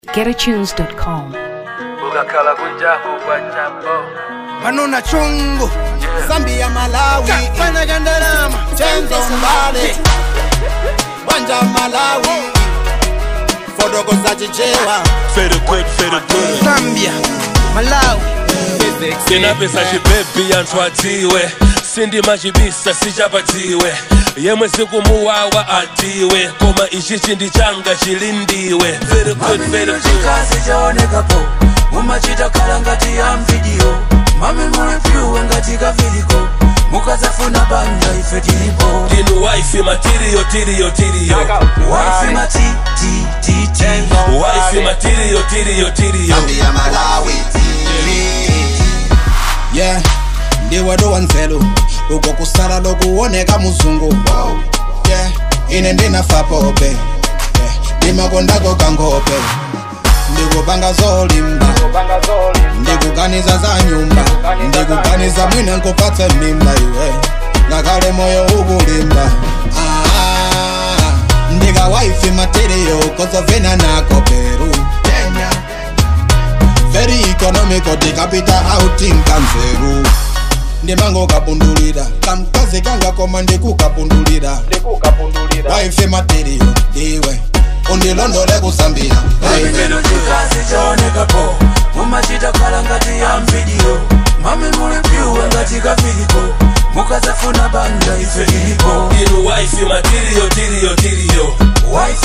getatunes.com. ukakhala kunjako kwajambo manona chungu zambia malawi fana kandalama chenzo mbale wanja malawi fodoko za chichewa Fade good, fade good. zambia malawi Sina pesa chibebi antwatiwe sindima chibisa sichapatiwe yemwe sikumuwawa atiwe koma ichi chindi changa chilindiwe Very good, very good. chikazi chaonekapo mumachita khala ngati ya mvidiyo mami muli pyuwe ngati kaviliko mukazafuna banja ife tilipo Ndinu wife material, tiriyo, tiriyo. waifi matitititi Wife material, tiriyo, tiriyo. zambia malawi yeah ndiwe dowanzelu uko kusala lokuoneka muzungu yeah ine ndinafapope yeah. ndimakondako kangope ndikupanga zolimba ndikuganiza za nyumba ndikuganiza mwine nkupatse mimba iwe ngakale moyo ukulimba ah, ndika wifi material kozovena nako peru very economical tikapita outing kanzeru ndimango kapundulira kamkazi kangakoma ndikukapundulira wifi material ndiwe undilondole kusambia hey. ndino chikazi chaonekapo mumachita khala ngati ya mvidiyo mami muli pyuwe ngati kaviliko mukazafuna banja ife tilipo Ndinu wife material, tiriyo, tiriyo. waifi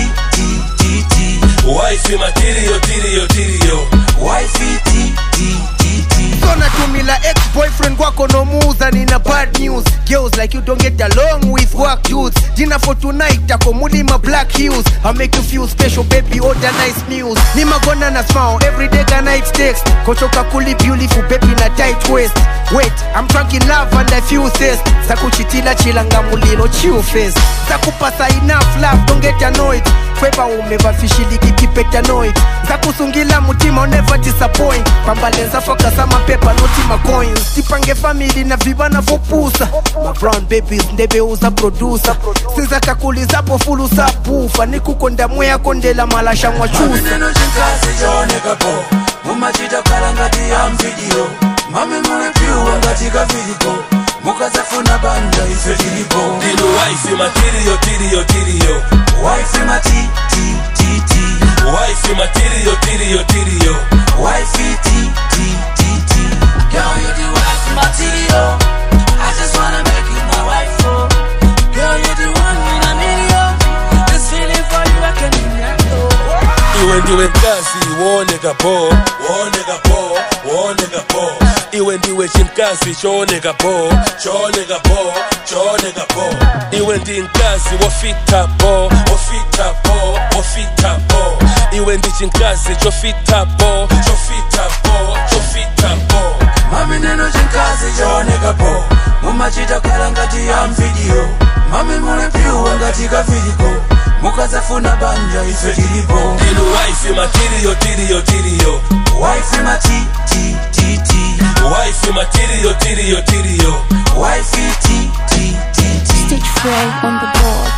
matitititi Wife material, tiriyo, tiriyo. waifi titititi natumila ex-boyfriend kwako nomuuza nina bad news girls like you don't get along with work dudes dinner for tonight tako mulima black heels i make you feel special baby order nice meals nimagona na smile every day ka night text kochoka kuli beautiful baby na tight waist wait i'm drunk in love and i feel thirst zakuchitila chilanga mulilo chill face zakupasa enough love don't get annoyed kweba umevafishiliki kipetanoid zakusungila mutima never disappoint pambalenza fokasa mapepa noti macoins tipange famili na vibana vopusa mabrown babies ndebeuza producer sinzakakulizapo fulusa pufa nikukonda mweya kondela malasha mwachusa neno chikazi chaonekapo mumachita khala ngati ya mvidiyo mami muli pyuwe ngati kaviliko mukazafuna banja ife tilipo Ndinu wife material, tiriyo, tiriyo. waifi matitititi Wife material, tiriyo, tiriyo. waifi titititi Girl, you the wife material. I just wanna make you my wife, oh. Girl, you the one in a million. This feeling for you, I can handle. iwe ndiwe mkazi wooneka po wooneka po wooneka po iwe ndiwe chimkazi chooneka po chooneka po chooneka po iwe ndi mkazi wofita po wofita po wofita po iwe ndi chimkazi chofita po chofita po chofita po mami neno chikazi chaonekapo mumachita khala ngati ya mvidiyo mami muli pyuwe ngati kaviliko mukazafuna banja ife tilipo ndinu wife material tiriyo tiriyo waifi matitititi wife material tiriyo tiriyo waifi titititi Stitch Frey on the board.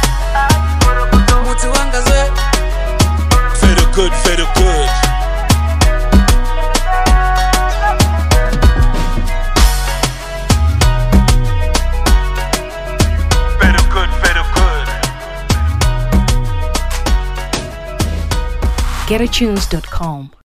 muti wangaze Feel good, feel good. very good very good getatunes.com.